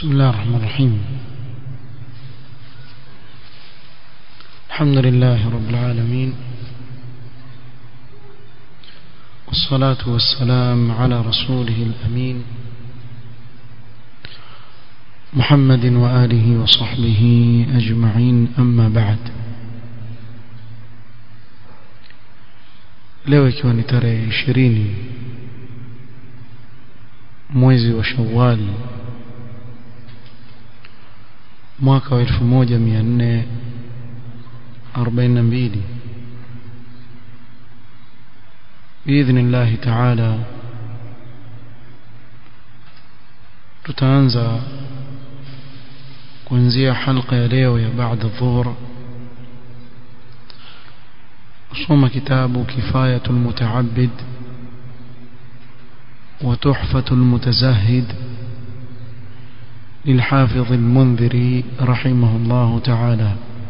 بسم الله الرحمن الرحيم الحمد لله رب العالمين والصلاة والسلام على رسوله الأمين محمد وآله وصحبه أجمعين أما بعد leo ikiwa ni tarehe ishirini mwezi wa shawali mwaka wa elfu moja mia nne arobaini na mbili biidhni llahi taala tutaanza kuanzia halqa ya leo ya baada dhuhur kusoma kitabu kifayatu lmutaabid وتحفة المتزهد للحافظ المنذري رحمه الله تعالى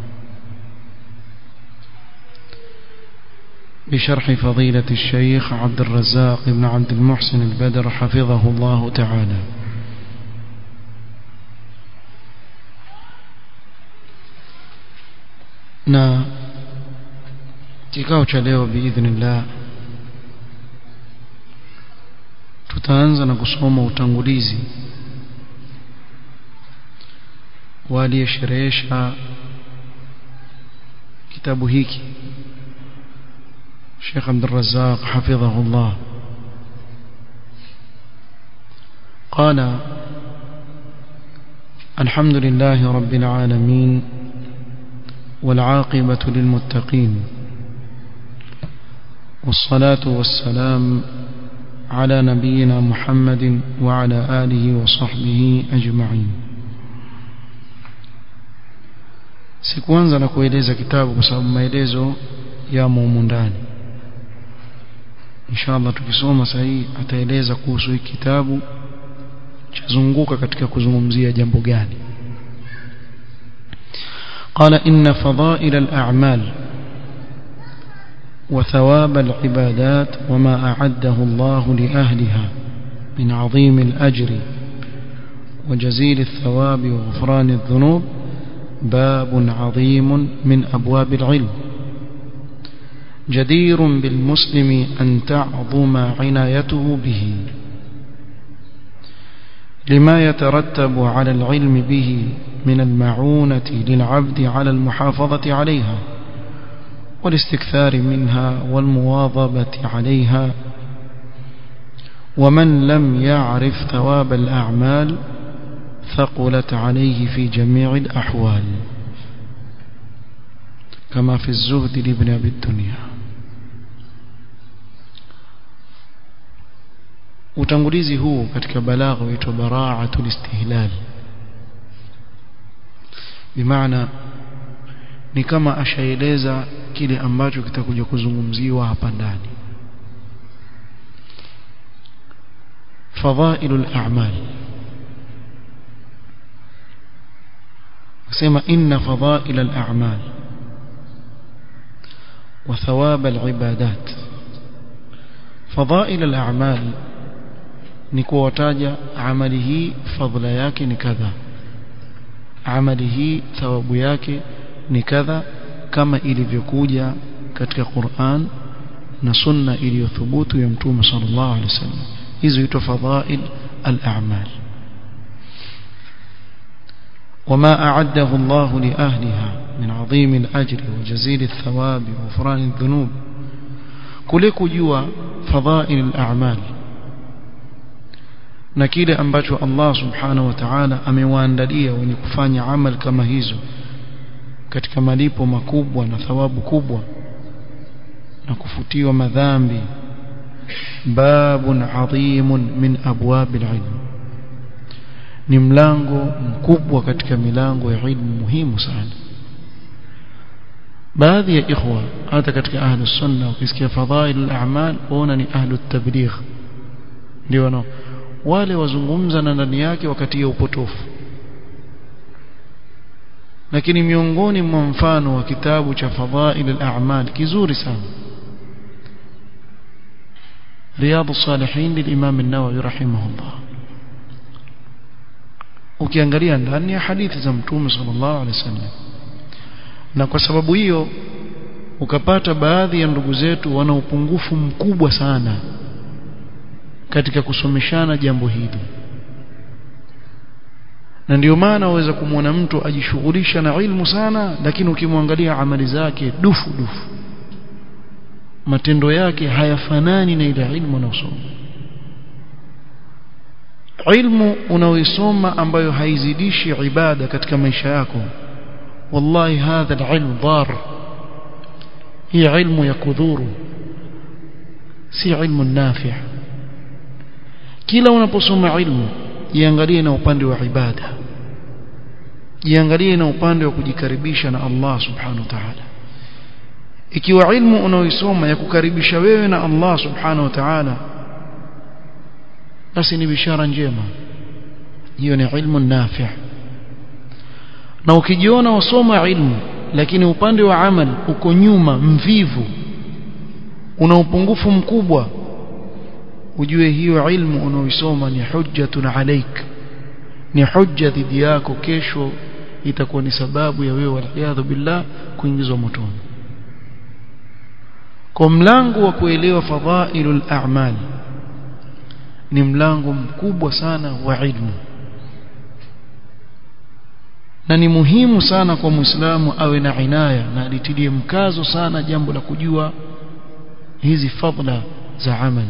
بشرح فضيلة الشيخ عبد الرزاق بن عبد المحسن البدر حفظه الله تعالى na kikao cha leo biidhnillah tutaanza na kusoma utangulizi wa aliyesherehesha kitabu hiki Sheikh Abdul Razzaq hafidhahullah قال الحمد لله رب العالمين والعاقبة للمتقين والصلاة والسلام على نبينا محمد وعلى آله وصحبه أجمعين sikuanza na kueleza kitabu kwa sababu maelezo yamo humu ndani inshallah tukisoma sahihi ataeleza kuhusu hiki kitabu chazunguka katika kuzungumzia jambo gani قال إن فضائل الأعمال وثواب العبادات وما أعده الله لأهلها من عظيم الأجر وجزيل الثواب وغفران الذنوب باب عظيم من أبواب العلم جدير بالمسلم أن تعظم عنايته به لما يترتب على العلم به من المعونة للعبد على المحافظة عليها والاستكثار منها والمواظبة عليها ومن لم يعرف ثواب الأعمال ثقلت عليه في جميع الأحوال كما في الزهد لابن أبي الدنيا utangulizi huu katika balagha huitwa bara'atul istihlal bimaana ni kama ashaeleza kile ambacho kitakuja kuzungumziwa hapa ndani fadhailul a'mal nasema inna fadhailal a'mal wa thawab al-ibadat fadhailal a'mal ni kuwataja amali hii fadhila yake ni kadha amali hii thawabu yake ni kadha kama ilivyokuja katika Qur'an na sunna iliyothubutu ya mtume sallallahu alaihi wasallam hizo huitwa fadhail al-a'mal وما أعده الله لأهلها من عظيم الأجر وجزيل الثواب وغفران الذنوب كلك جوا فضائل الأعمال na kile ambacho Allah subhanahu wa ta'ala amewaandalia wenye kufanya amal kama hizo katika malipo makubwa na thawabu kubwa na kufutiwa madhambi babun adhimun min abwabil ilm ni mlango mkubwa katika milango ya ilmu muhimu sana baadhi ya ikhwa hata katika ahlus sunna ukisikia fadhail al-a'mal waona ni ahlut tabligh ndio wanao wale wazungumza na ndani yake wakati ya upotofu lakini miongoni mwa mfano wa kitabu cha fadhail al-a'mal kizuri sana رياض الصالحين للإمام النووي رحمه الله ukiangalia ndani ya hadithi za mtume sallallahu alaihi wasallam na kwa sababu hiyo ukapata baadhi ya ndugu zetu wana upungufu mkubwa sana katika kusomeshana jambo hili na ndio maana waweza kumwona mtu ajishughulisha na ilmu sana lakini ukimwangalia amali zake dufu dufu matendo yake hayafanani na ile ilmu anayosoma ilmu unaoisoma ambayo haizidishi ibada katika maisha yako wallahi hadha alilm dar hii ilmu ya kudhuru si ilmu nafi' kila unaposoma ilmu jiangalie na upande wa ibada jiangalie na upande wa kujikaribisha na Allah subhanahu wa ta'ala ikiwa ilmu unaoisoma ya kukaribisha wewe na Allah subhanahu wa ta'ala basi ni bishara njema hiyo ni ilmu nafi' na ukijiona wasoma ilmu lakini upande wa amal uko nyuma mvivu una upungufu mkubwa ujue hiyo ilmu unaoisoma ni hujjatun alaik ni hujja dhidi yako kesho itakuwa ni sababu ya wewe waliyadhu billah kuingizwa motoni kwa mlango wa kuelewa fadhailul a'mal ni mlango mkubwa sana wa ilmu na ni muhimu sana kwa muislamu awe na inaya na alitilie mkazo sana jambo la kujua hizi fadla za amali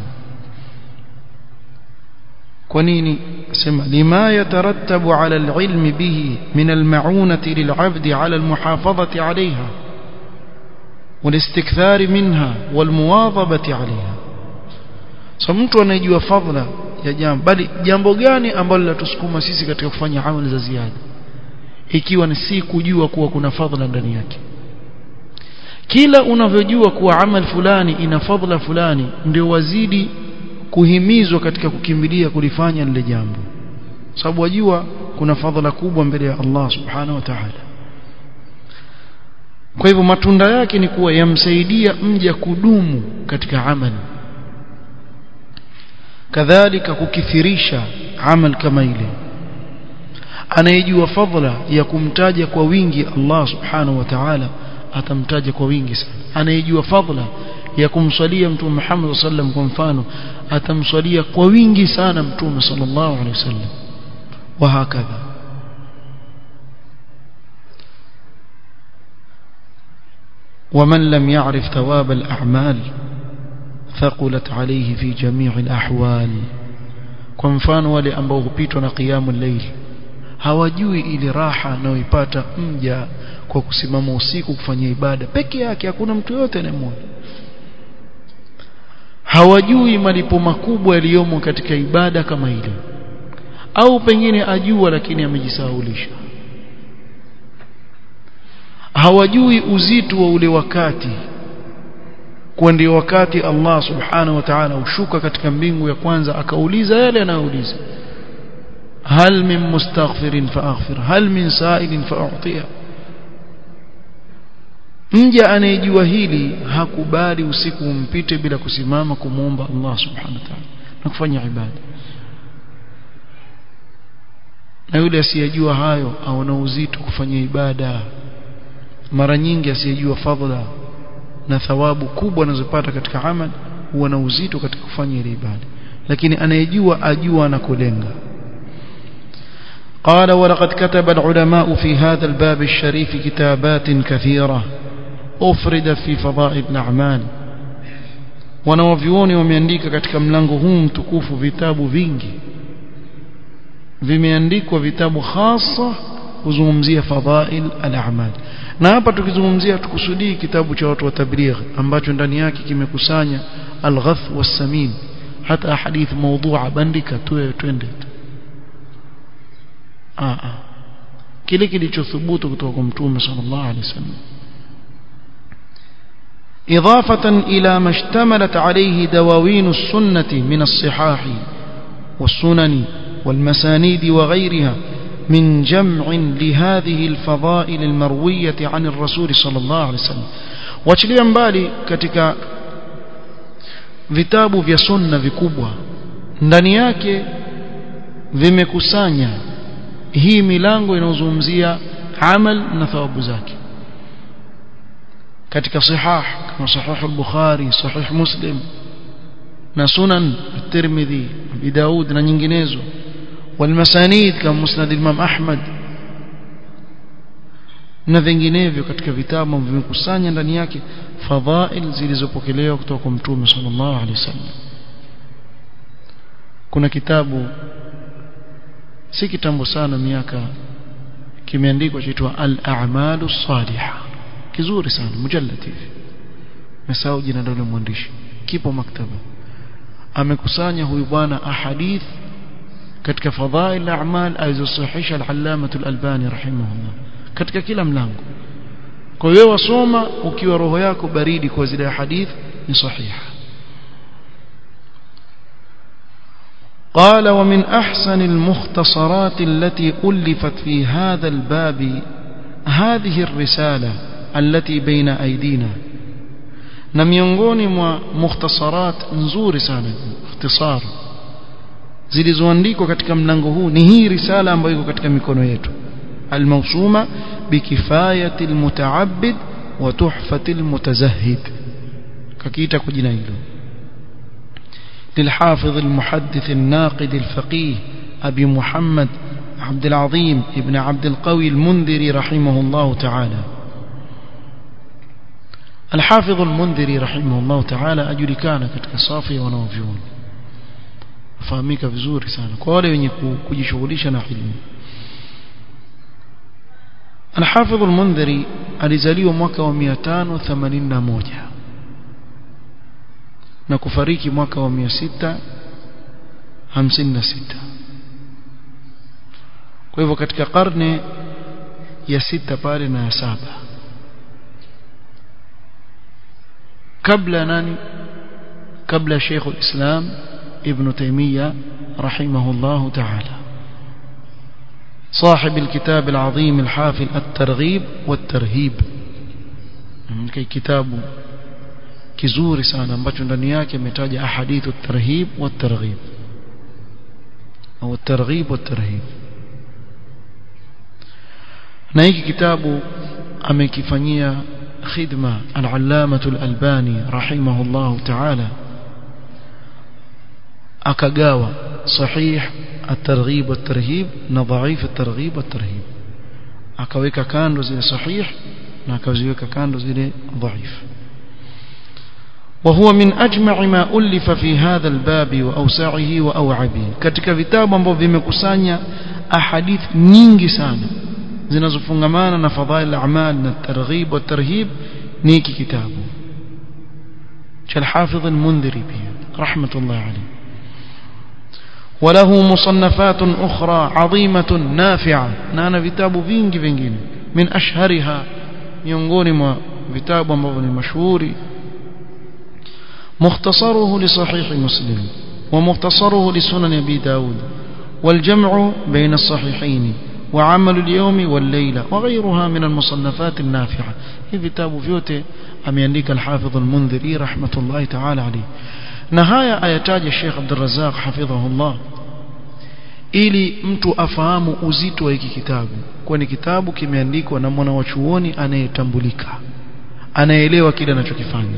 kwa nini sema lima yatarattabu ala alilmi bihi min almaunati lilabdi ala almuhafadhati alayha والاستكثار منها والمواظبة عليها so mtu anayejua fadhila ya jambo bali jambo gani ambalo linatusukuma sisi katika kufanya amali za ziada ikiwa ni si kujua kuwa kuna fadhila ndani yake kila unavyojua kuwa amal fulani ina fadhila fulani ndio wazidi kuhimizwa katika kukimbilia kulifanya lile jambo sababu wajua kuna fadhila kubwa mbele ya Allah subhanahu wa ta'ala kwa hivyo matunda yake ni kuwa yamsaidia mja kudumu katika amali kadhalika kukithirisha amal kama ile anayejua fadhila ya kumtaja kwa wingi Allah subhanahu wa ta'ala atamtaja kwa wingi sana anayejua fadhila ya kumswalia mtume Muhammad sallam kwa mfano atamswalia kwa wingi sana mtume sallallahu alaihi wasallam wa hakadha ومن لم يعرف ثواب الأعمال ثقلت عليه في جميع الأحوال kwa mfano wale ambao hupitwa na qiyamul layl hawajui ile raha anayoipata mja kwa kusimama usiku kufanya ibada peke yake hakuna mtu yote anayemwona hawajui malipo makubwa yaliyomo katika ibada kama ile au pengine ajua lakini amejisahaulisha hawajui uzito wa ule wakati kwa ndio wakati Allah subhanahu wa ta'ala ushuka katika mbingu ya kwanza akauliza yale anayouliza hal min mustaghfirin faaghfir hal min sa'ilin fa'utiya mja anayejua hili hakubali usiku umpite bila kusimama kumuomba Allah subhanahu wa ta'ala na kufanya ibada na yule asiyejua hayo aona uzito kufanya ibada mara nyingi asiyejua fadhila na thawabu kubwa anazopata katika amal huwa na uzito katika kufanya ile ibada lakini anayejua ajua anakolenga قال ولقد كتب العلماء في هذا الباب الشريف كتابات كثيرة أفرد في فضائل الأعمال wanawavyuoni wameandika katika mlango huu mtukufu vitabu vingi vimeandikwa vitabu hasa kuzungumzia fadhail al-a'mal na hapa tukizungumzia tukusudii kitabu cha watu wa tabligh ambacho ndani yake kimekusanya al-ghath was-samin hata hadith mawdu'a bandika tuwe twende ah ah kile kilichothubutu kutoka kwa mtume sallallahu alaihi wasallam إضافة إلى ما اشتملت عليه دواوين السنة من الصحاح والسنن والمسانيد وغيرها من جمع لهذه الفضائل المروية عن الرسول صلى الله عليه وسلم wachilia mbali katika vitabu vya sunna vikubwa ndani yake vimekusanya hii milango inayozungumzia amal na thawabu zake katika sihah kama sahih al-Bukhari sahih Muslim na sunan at-Tirmidhi Abi Daud na nyinginezo والمسانيد kama musnad Imam Ahmad na vinginevyo katika vitabu vimekusanya ndani yake fadhail zilizopokelewa kutoka kwa Mtume sallallahu alaihi wasallam kuna kitabu si kitambo sana miaka kimeandikwa chaitwa al-a'malu salihah kizuri sana mujallad hivi mesahau jina la mwandishi kipo maktaba amekusanya huyu bwana ahadith katika fadhail al-a'mal alizosahihisha al-allama al-albani rahimahullah katika kila mlango kwa hiyo wasoma ukiwa roho yako baridi kwa zile hadith ni sahiha قال ومن أحسن المختصرات التي ألفت في هذا الباب هذه الرسالة التي بين أيدينا na miongoni mwa mukhtasarat nzuri sana ikhtisar zilizoandikwa katika mlango huu ni hii risala ambayo iko katika mikono yetu الموسومة بكفاية المتعبد وتحفة المتزهد ككيتا كجنايلو للحافظ المحدث الناقد الفقيه أبي محمد عبد العظيم ابن عبد القوي المنذري رحمه الله تعالى الحافظ المنذري رحمه الله تعالى أجري كان كتك صافي ونوفيون فهميك vizuri sana kwa wale wenye kujishughulisha na ilmu الحافظ المنذري alizaliwa mwaka wa 581 na kufariki mwaka wa 656 kwa hivyo katika karne ya sita pale na ya saba kabla nani kabla Sheikh al-Islam Ibn Taymiyyah rahimahullah ta'ala صاحب الكتاب العظيم الحافل الترغيب والترهيب كي كتاب kizuri sana ambacho ndani yake ametaja ahadithu tarhib wa targhib au targhib wa tarhib na hiki kitabu amekifanyia khidma al-allamah al-albani rahimahullah ta'ala akagawa sahih at-targhib wa tarhib na dhaif at-targhib wa tarhib akaweka kando zile sahih na akaziweka kando zile dhaif وهو من أجمع ما ألف في هذا الباب وأوسعه وأوعبه katika vitabu ambavyo vimekusanya ahadith nyingi sana zinazofungamana na fadhail al-a'mal na targhib wa tarhib ni hiki kitabu cha al-Hafidh al-Mundhiri pia rahmatullah alayhi وله مصنفات أخرى عظيمة نافعة نانا vitabu vingi vingine من أشهرها miongoni mwa vitabu ambavyo ni mashuhuri مختصره لصحيح مسلم ومختصره لسنن أبي داود والجمع بين الصحيحين وعمل اليوم والليلة وغيرها من المصنفات النافعة هي كتاب فيوتي أميانيك الحافظ المنذري رحمة الله تعالى عليه نهاية آياتاج الشيخ عبد الرزاق حفظه الله ili mtu afahamu uzito wa hiki kitabu kwani kitabu kimeandikwa na mwana wa chuoni anayetambulika anaelewa kile anachokifanya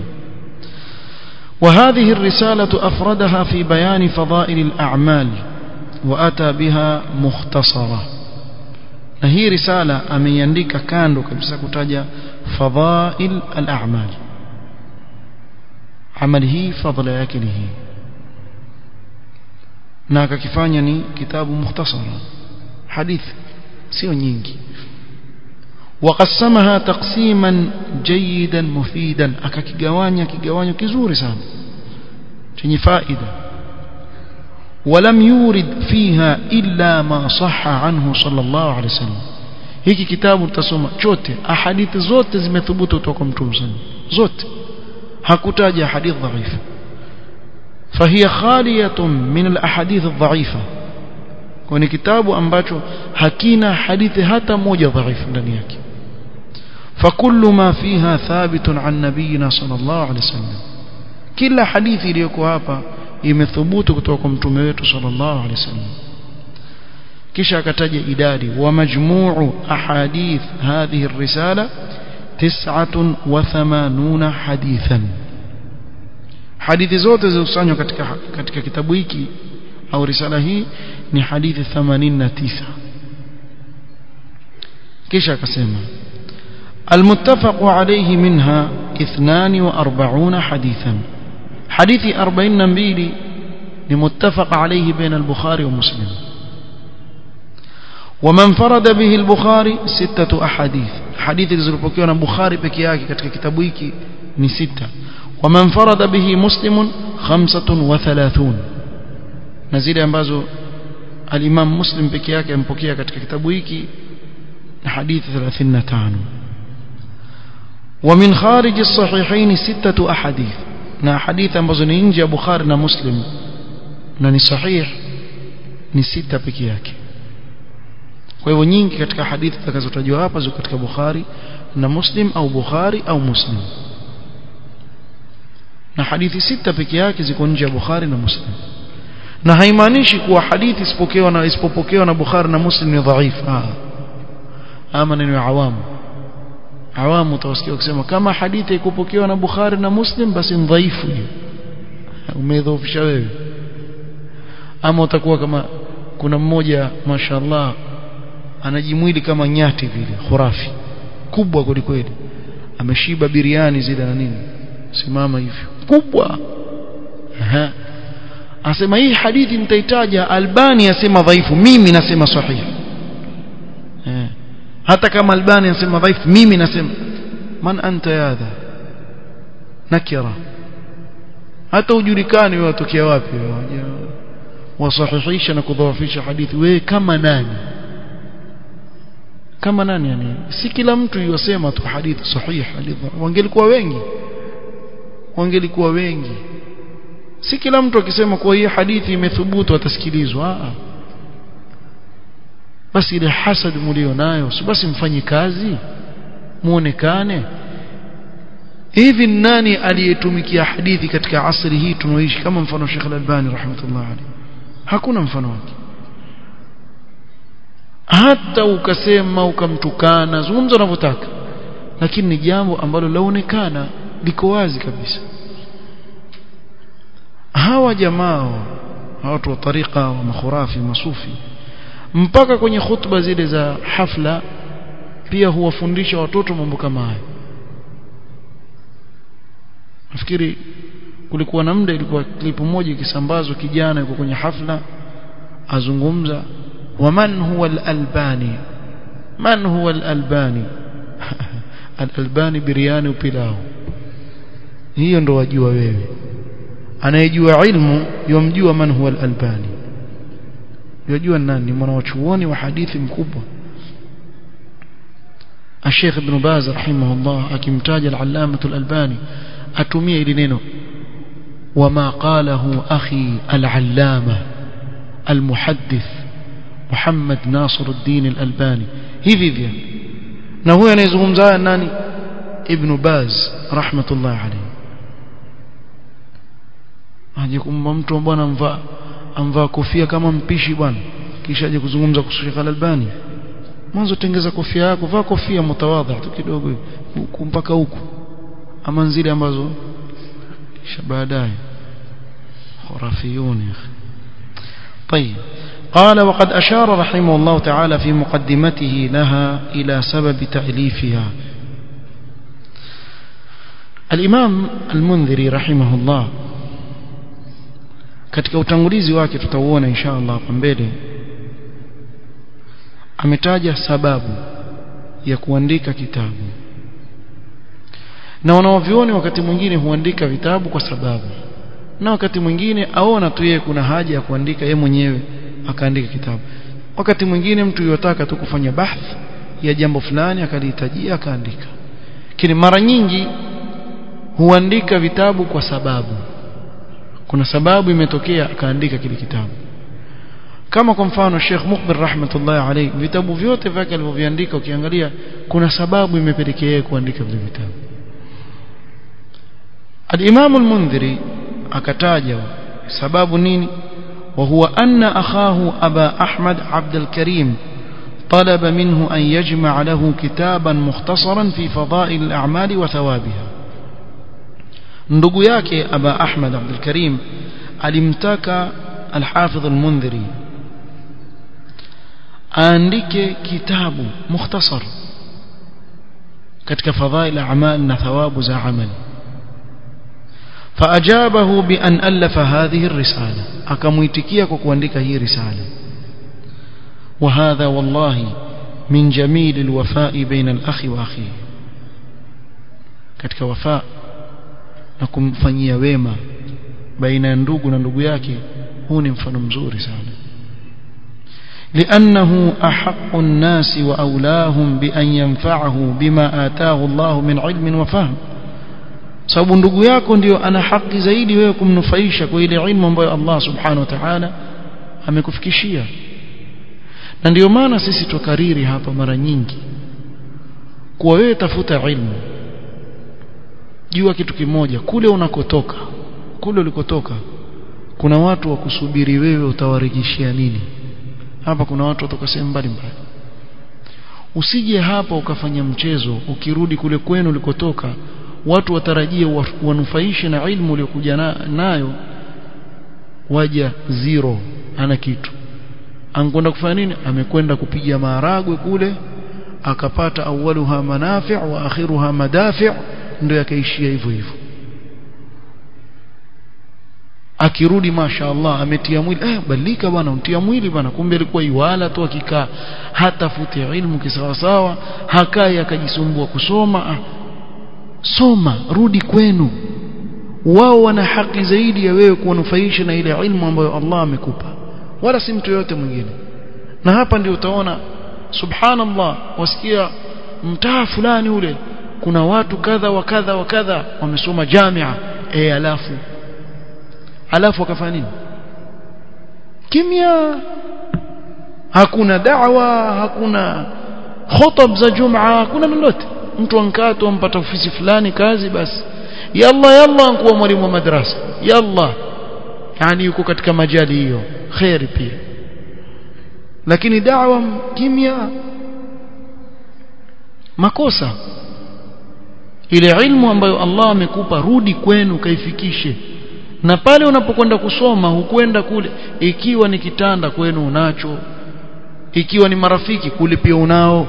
وهذه الرسالة أفردها في بيان فضائل الأعمال وأتى بها مختصرة هي رسالة أميندك كاندو كبسا كتاجة فضائل الأعمال عمله فضل يكله ناك كفانيني كتاب مختصر حديث سيو نينجي وقسمها تقسيما جيدا مفيدا akakigawanya kigawanyo kizuri sana chenye faida ولم يورد فيها إلا ما صح عنه صلى الله عليه وسلم hiki kitabu tutasoma chote ahadithi zote zimethubutu kutoka mtume sana zote hakutaja hadith dhaifa فهي خالية من الأحاديث الضعيفة kwani kitabu ambacho hakina hadithi hata moja dhaifu ndani yake فكل ما فيها ثابت عن نبينا صلى الله عليه وسلم kila hadithi iliyoko hapa imethubutu kutoka kwa mtume wetu sallallahu alaihi wasallam kisha akataja idadi wa majmuu ahadith hadhihi الرسالة تسعة وثمانون حديثا hadithi zote zilizokusanywa katika katika kitabu hiki au risala hii ni hadithi 89 kisha akasema المتفق عليه منها 42 حديثا حديث 42 لمتفق عليه بين البخاري ومسلم ومن فرد به البخاري ستة أحاديث حديث zilizopokewa na Bukhari peke yake katika kitabu hiki ni sita ومن فرد به مسلم خمسة وثلاثون na zile ambazo al-Imam Muslim peke yake ampokea katika kitabu hiki na hadithi 35 ومن خارج الصحيحين ستة أحاديث na hadithi ambazo ni nje ya Bukhari na Muslim na ni sahih ni sita peke yake kwa hivyo nyingi katika hadithi zitakazotajwa hapa ziko katika Bukhari na Muslim au Bukhari au Muslim na hadithi sita peke yake ziko nje ya Bukhari na Muslim na haimaanishi kuwa hadithi isipokewa na isipopokewa na Bukhari na Muslim ni dhaifu ah ama ni awamu awamu utawasikia kusema kama hadithi ikupokewa na Bukhari na Muslim basi ni dhaifu hiyo umedhoofisha wewe ama utakuwa kama kuna mmoja mashallah anajimwili kama nyati vile khurafi kubwa kwelikweli ameshiba biriani zile na nini simama hivyo kubwa Aha. asema hii hadithi nitaitaja Albani asema dhaifu mimi nasema sahihi eh. hata kama Albani anasema dhaifu mimi nasema man anta yadha nakira hata ujulikani wewe watokea wapi wasahihisha na kudhoofisha hadithi wewe kama nani kama nani yani si kila mtu yosema tu hadithi sahihi hadithi wangelikuwa wengi wangelikuwa wengi si kila mtu akisema kwa hii hadithi imethubutu atasikilizwa a basi ile hasad mlio nayo si basi mfanye kazi muonekane hivi nani aliyetumikia hadithi katika asri hii tunaoishi kama mfano Sheikh Al-Albani rahmatullah alayhi hakuna mfano wake hata ukasema ukamtukana zungumza unavyotaka lakini ni jambo ambalo laonekana liko wazi kabisa hawa jamaa watu wa tariqa wa makhurafi masufi mpaka kwenye khutba zile za hafla pia huwafundisha watoto mambo kama haya nafikiri kulikuwa na muda ilikuwa klipu moja ikisambazwa kijana yuko kwenye hafla azungumza waman huwa al-albani man huwa al-albani al-albani biriani upilao hiyo ndo wajua wewe anayejua ilmu yomjua man huwa al-albani yajua nani mwanachuoni wa hadithi mkubwa الشيخ ابن باز رحمه الله akimtaja al-allamah al-albani atumie ili neno وما قاله أخي العلامة المحدث محمد ناصر الدين الألباني hivi vya na huyo anayezungumza nani ibn Baz rahmatullah alayhi aje kumba mtu bwana amvaa amvaa kofia kama mpishi bwana kisha aje kuzungumza kuhusu Sheikh Al-Albani mwanzo tengeza kofia yako vaa kofia mtawadha tu kidogo huku mpaka huku ama zile ambazo kisha baadaye خرافيون يا اخي طيب قال وقد أشار رحمه الله تعالى في مقدمته لها إلى سبب تأليفها الإمام المنذري رحمه الله katika utangulizi wake tutauona insha Allah hapa mbele ametaja sababu ya kuandika kitabu na wanaovioni wakati mwingine huandika vitabu kwa sababu na wakati mwingine aona tu yeye kuna haja ya kuandika yeye mwenyewe akaandika kitabu wakati mwingine mtu yotaka tu kufanya bahth ya jambo fulani akalihitajia akaandika lakini mara nyingi huandika vitabu kwa sababu kuna sababu imetokea akaandika kile kitabu kama kwa mfano Sheikh Mukbir rahmatullahi alayhi vitabu vyote vyake alivyoviandika ukiangalia kuna sababu imepelekea yeye kuandika vile vitabu Al-Imam al-Mundhiri akataja sababu nini وهو أن أخاه أبا أحمد عبد الكريم طلب منه أن يجمع له كتابا مختصرا في فضائل الأعمال وثوابها ndugu yake aba ahmad abdul karim alimtaka alhafidh almundhiri aandike kitabu mukhtasar katika fadhail a'mal na thawabu za amali فأجابه بأن ألف هذه الرسالة أكمويتكيا كوكوانديك هي رسالة وهذا والله من جميل الوفاء بين الأخ وأخيه katika wafaa na kumfanyia wema baina ya ndugu na ndugu yake huu ni mfano mzuri sana لأنه أحق الناس وأولاهم بأن ينفعه بما آتاه الله من علم وفهم sababu ndugu yako ndio ana haki zaidi wewe kumnufaisha kwa ile ilmu ambayo Allah subhanahu wa ta'ala amekufikishia na ndio maana sisi tukariri hapa mara nyingi kuwa wewe tafuta ilmu jua kitu kimoja kule unakotoka kule ulikotoka kuna watu wa kusubiri wewe utawarejeshia nini hapa kuna watu watoka sehemu mbalimbali usije hapa ukafanya mchezo ukirudi kule kwenu ulikotoka watu watarajie wanufaishe na ilmu uliyokuja na, nayo waja zero ana kitu ankwenda kufanya nini amekwenda kupiga maharagwe kule akapata awaluha manafi' wa akhiruha madafi' ndio yakaishia hivyo hivyo akirudi mashaallah ametia mwili eh badilika bwana untia mwili bwana kumbe alikuwa iwala tu akikaa hatafuti ilmu kisawasawa hakai akajisumbua kusoma ah, soma rudi kwenu wao wana haki zaidi ya wewe kuwanufaisha na ile ilmu ambayo Allah amekupa wala si mtu yote mwingine na hapa ndio utaona subhanallah wasikia mtaa fulani ule kuna watu kadha wa kadha wa kadha wamesoma jamia eh alafu alafu wakafanya nini kimya hakuna da'wa hakuna khutab za jumaa hakuna lolote mtu ankato ampata ofisi fulani kazi basi yalla yalla ankuwa mwalimu wa madrasa yalla yani yuko katika majali hiyo khairi pia lakini da'wa kimya makosa ile ilmu ambayo Allah amekupa rudi kwenu kaifikishe na pale unapokwenda kusoma hukwenda kule ikiwa ni kitanda kwenu unacho ikiwa ni marafiki kule pia unao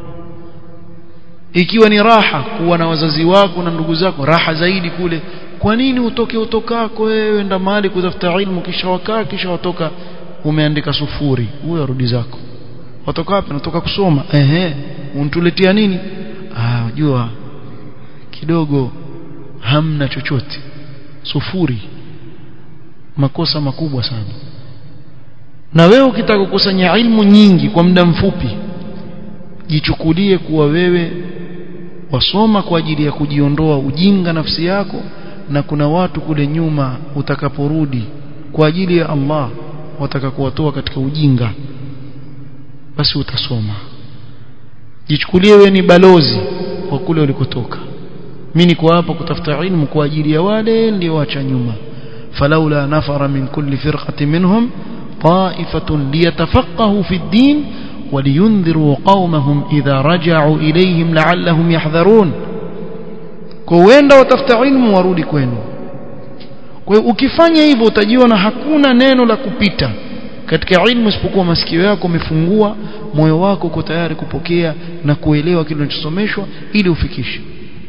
ikiwa ni raha kuwa na wazazi wako na ndugu zako raha zaidi kule kwa nini utoke utokako wewe enda mahali kutafuta ilmu kisha wakaa kisha watoka umeandika sufuri huyo rudi zako watoka wapi natoka kusoma ehe untuletea nini ah unajua kidogo hamna chochote sufuri makosa makubwa sana na wewe ukitaka kukusanya ilmu nyingi kwa muda mfupi jichukulie kuwa wewe wasoma kwa ajili ya kujiondoa ujinga nafsi yako na kuna watu kule nyuma utakaporudi kwa ajili ya Allah wataka kuwatoa katika ujinga basi utasoma jichukulie wewe ni balozi wa kule ulikotoka mimi niko hapa kutafuta ilmu kwa ajili ya wale nilioacha nyuma falaula nafara min kulli firqatin minhum ta'ifatun liyatafaqahu fi ad-din ولينذروا قومهم إذا رجعوا إليهم لعلهم يحذرون كوenda watafuta ilmu warudi kwenu kwa hiyo ukifanya hivyo utajiona hakuna neno la kupita katika ilmu isipokuwa masikio yako umefungua moyo wako uko tayari kupokea na kuelewa kile unachosomeshwa ili ufikishe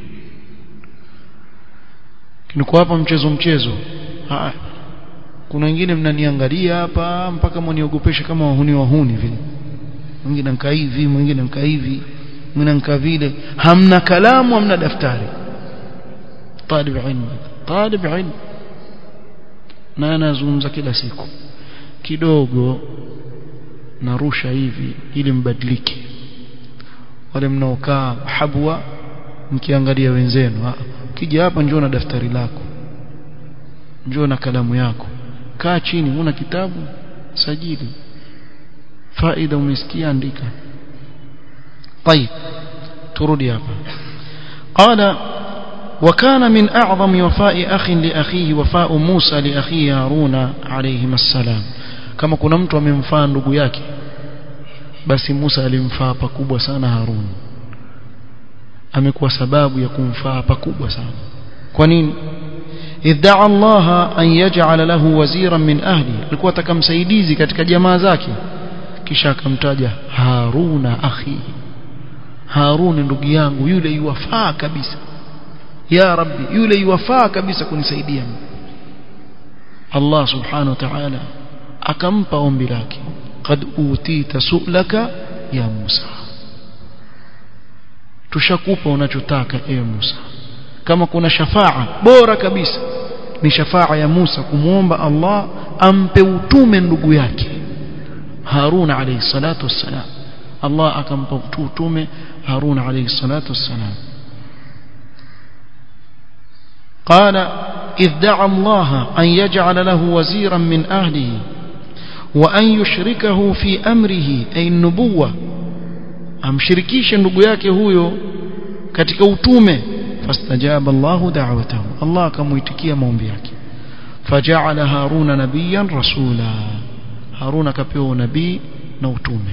kiniko hapa mchezo mchezo haya kuna wengine mnaniangalia hapa mpaka mniogopesha kama wahuni wahuni vile mwingine nkaa hivi mwingine nkaa hivi mwingine nkaa vile hamna kalamu hamna daftari talib ilmu talib ilmu na anazungumza kila siku kidogo narusha hivi ili mbadilike wale mnaokaa habwa mkiangalia wenzenu ukija hapa njoo na daftari lako njoo na kalamu yako kaa chini una kitabu sajili faida umesikia andika طيب turudi hapa قال وكان من أعظم وفاء أخ لأخيه وفاء موسى لأخيه هارون عليهما السلام kama kuna mtu amemfaa ndugu yake basi Musa alimfaa pakubwa sana Harun amekuwa sababu ya kumfaa pakubwa sana kwa nini idda'a Allah an yaj'ala lahu waziran min ahli alikuwa atakamsaidizi katika jamaa zake kisha akamtaja Haruna akhi Harun ndugu yangu yule yuwafaa kabisa ya rabbi yule yuwafaa kabisa kunisaidia Allah subhanahu wa ta'ala akampa ombi lake qad utita su'laka ya Musa tushakupa unachotaka ewe Musa kama kuna shafaa bora kabisa ni shafaa ya Musa kumwomba Allah ampe utume ndugu yake Harun alayhi salatu wassalam Allah akampa utume Harun alayhi salatu wassalam قال إذ دعا الله أن يجعل له وزيرا من أهله وأن يشركه في أمره أي النبوة amshirikishe ndugu yake huyo katika utume fastajaba Allahu da'watahu Allah akamuitikia maombi yake faja'ala haruna nabiyan rasula harun akapewa nabii na utume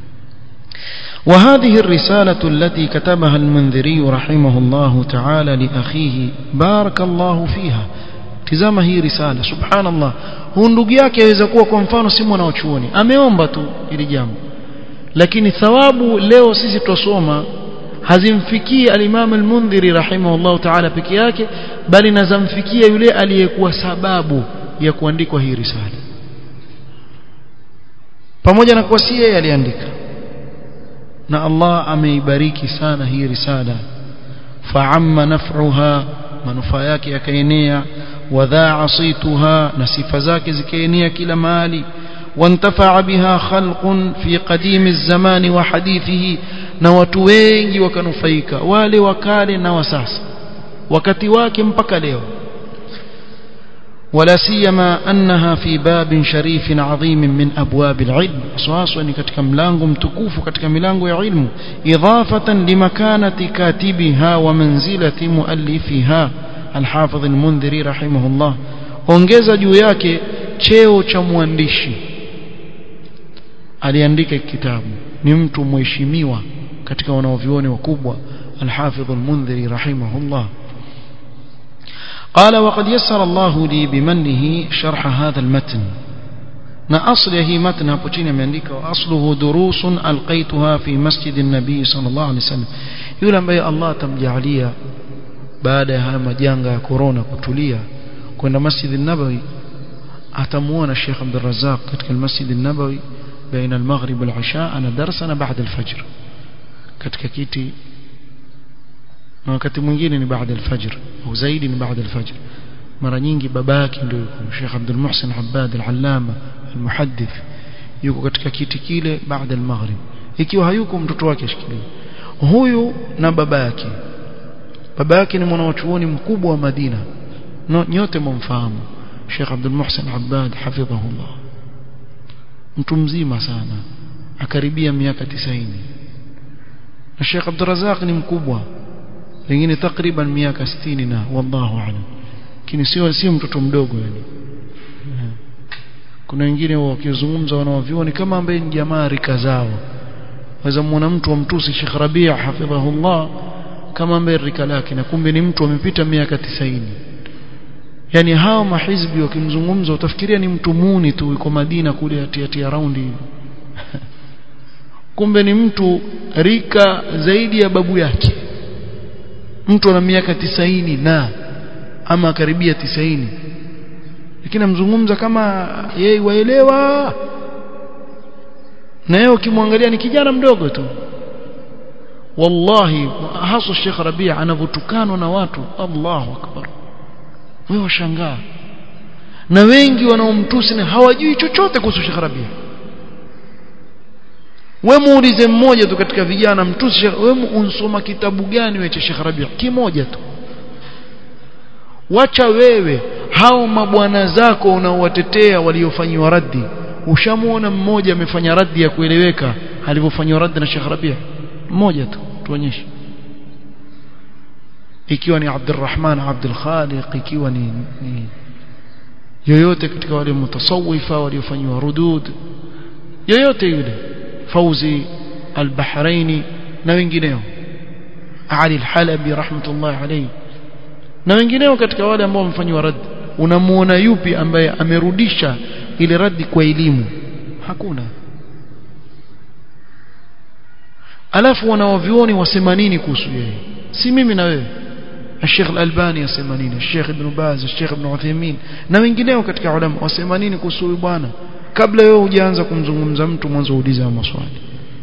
وهذه الرسالة التي كتبها المنذري رحمه الله تعالى لأخيه بارك الله فيها tizama hii risala subhanallah huu ndugu yake aweza kuwa kwa mfano si mwanachuoni ameomba tu ili jambo lakini thawabu leo sisi tusoma hazimfikii al-Imam al-Mundhiri rahimahullah ta'ala peke yake bali nazamfikia yule aliyekuwa sababu ya kuandikwa hii risala pamoja na kuwa si yeye aliandika na Allah ameibariki sana hii risala fa'amma naf'uha manufaa yake yakaenea wadhaa صيتها na sifa zake zikaenea kila mahali وانتفع بها خلق في قديم الزمان وحديثه na watu wengi wakanufaika wale wakale na wasasa wakati wake mpaka leo ولا سيما انها في باب شريف عظيم من ابواب العلم اساسا ni katika mlango mtukufu katika milango ya ilmu idafatan limakanati katibiha wa manzilati muallifiha الحافظ المنذري رحمه الله ongeza juu yake cheo cha mwandishi aliandika kitabu ni mtu mheshimiwa katika wanaovioni wakubwa الحافظ المنذري رحمه الله قال وقد يسر الله لي بمنه شرح هذا المتن na asli ya hii matn hapo chini ameandika wa asluhu durusun alqaituha fi masjid an-nabi sallallahu alaihi wasallam yule ambaye Allah atamjalia baada ya haya majanga ya corona kutulia kwenda masjid an-nabawi atamuona Sheikh Abdul Razzaq katika masjid an-nabawi baina al-maghrib wal-isha ana darsana baada al-fajr katika kiti na wakati mwingine ni baada al-fajr au zaidi ni baada al-fajr mara nyingi babake ndio yuko Sheikh Abdul Muhsin Abbad al-Allama al-muhaddith yuko katika kiti kile baada al-maghrib ikiwa hayuko mtoto wake ashikilie huyu na baba yake baba yake ni mwanachuoni mkubwa wa Madina no, nyote mumfahamu Sheikh Abdul Muhsin Abbad hafidhahullah mtu mzima sana akaribia miaka 90 na Sheikh Abdul Razak ni mkubwa pengine takriban miaka 60 na wallahu a'lam lakini sio sio mtoto mdogo yani kuna wengine wakizungumza wanaovioni kama ambaye ni jamaa rika zao waweza muona mtu amtusi Sheikh Rabia hafidhahullah kama ambaye rika lake na kumbe ni mtu amepita miaka 90 yani hao mahizbi wakimzungumza utafikiria ni mtu muni tu yuko Madina kule atiatia raundi kumbe ni mtu rika zaidi ya babu yake mtu ana miaka 90 na ama karibia 90 lakini amzungumza kama yeye waelewa na yeye ukimwangalia ni kijana mdogo tu wallahi hasa Sheikh Rabia anavyotukanwa na watu Allahu akbar wewe washangaa na wengi wanaomtusi na hawajui chochote kuhusu Sheikh Rabia wewe muulize mmoja tu katika vijana mtusi wewe unsoma kitabu gani wewe cha Sheikh Rabia kimoja tu wacha wewe hao mabwana zako unaowatetea waliofanyiwa raddi ushamuona mmoja amefanya raddi ya kueleweka alivyofanywa raddi na Sheikh Rabia mmoja tu tuonyeshe ikiwa ni Abdurrahman Abdul Khaliq ikiwa ni, ni yoyote katika wale mutasawifa waliofanywa rudud yoyote yule fauzi al-bahraini na wengineo Ali al-Halabi rahmatullah alayhi na wengineo katika wale ambao wamefanywa rad unamuona yupi ambaye amerudisha ile radi kwa elimu hakuna alafu wanaovioni wasema nini kuhusu yeye si mimi na wewe الشيخ الألباني يسمى نيني الشيخ ابن باز الشيخ ابن عثيمين na wengineo katika ulama wasema nini kuhusu huyu bwana kabla wewe hujaanza kumzungumza mtu mwanzo uliza maswali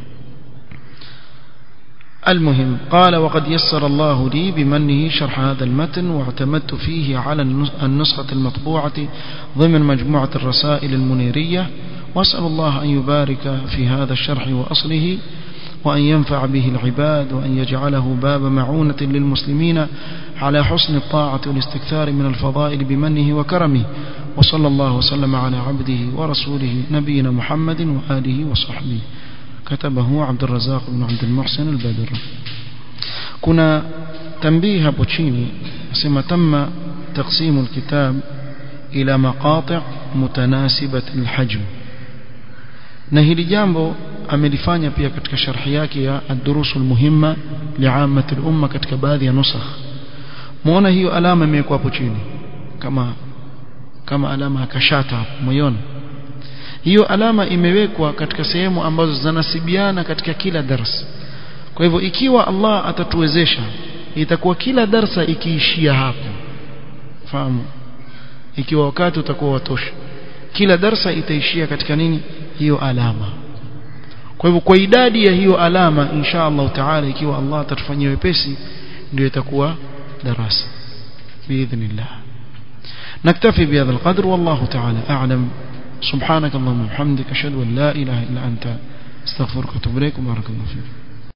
المهم قال وقد يسر الله لي بمنه شرح هذا المتن واعتمدت فيه على النسخة المطبوعة ضمن مجموعة الرسائل المنيرية وأسأل الله أن يبارك في هذا الشرح وأصله وأن ينفع به العباد وأن يجعله باب معونة للمسلمين على حسن الطاعة والاستكثار من الفضائل بمنه وكرمه وصلى الله وسلم على عبده ورسوله نبينا محمد وآله وصحبه كتبه عبد الرزاق بن عبد المحسن البدر كنا تنبيه بوتشيني سما تم تقسيم الكتاب إلى مقاطع متناسبة الحجم نهي جambo amelifanya pia katika sharhi yake ya ad-durusul muhimma li'ammati al-umma katika baadhi ya nusakh muona hiyo alama imewekwa hapo chini kama kama alama akashata hapo moyoni hiyo alama imewekwa katika sehemu ambazo zinanasibiana katika kila darasa kwa hivyo ikiwa Allah atatuwezesha itakuwa kila darsa ikiishia hapo fahamu ikiwa wakati utakuwa watosha kila darsa itaishia katika nini hiyo alama kwa hivyo kwa idadi ya hiyo alama insha Allah taala ikiwa Allah atatufanyia wepesi ndio itakuwa darasa باذن نكتفي بهذا القدر والله تعالى اعلم سبحانك اللهم وبحمدك اشهد ان لا اله الا انت استغفرك واتوب اليك وبارك الله فيك